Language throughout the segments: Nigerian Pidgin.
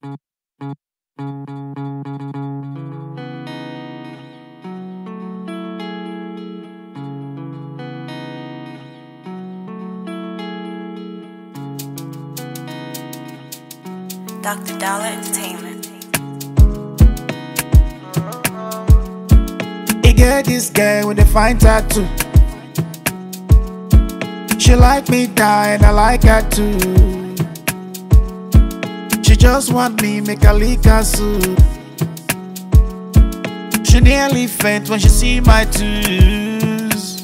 Dr. Dollar Entertainment. He get this girl with a fine tattoo. She like me die and I like her too. She just want me make her lick her soup. She nearly faint when she see my twos.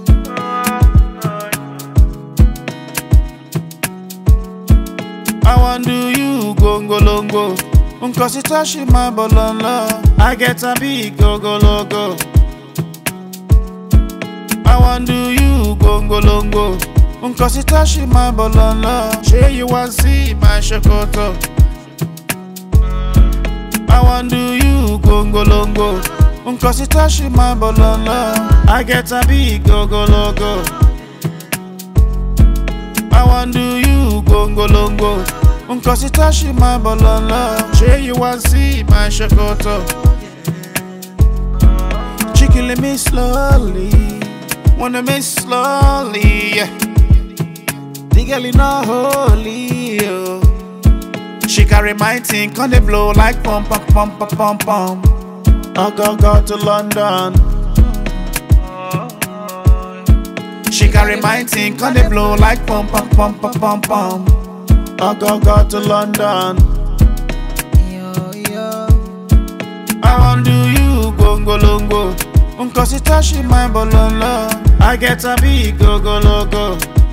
I want do you gongolongo. Nkosi tashi my bolonlo. I get a big gogologo. I want do you gongolongo. Nkosi tashi my bolonlo. Say you want see my shokoto. I want do you gongolongo. Nkosi tashi my bolonlo. I get a big gogologo. I want do you gongolongo. Nkosi tashi my bolonlo. Say you want see my shokoto. She killing me slowly. Wanna me slowly. Yeah. The girl is not holy. Oh. She carry my thing, on the blow like pum pum pum pum pum pum. I go go to London. She carry my thing, on the blow like pum pum pum pum pum pum. I go go to London. I want do you gongolongo. Nkosi tashi my bolonlo. I get a big gogologo.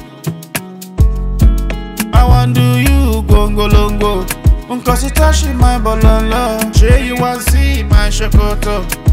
I want do you gongolongo. Nkosi tashi my bolonlo. Say you want see my shokoto.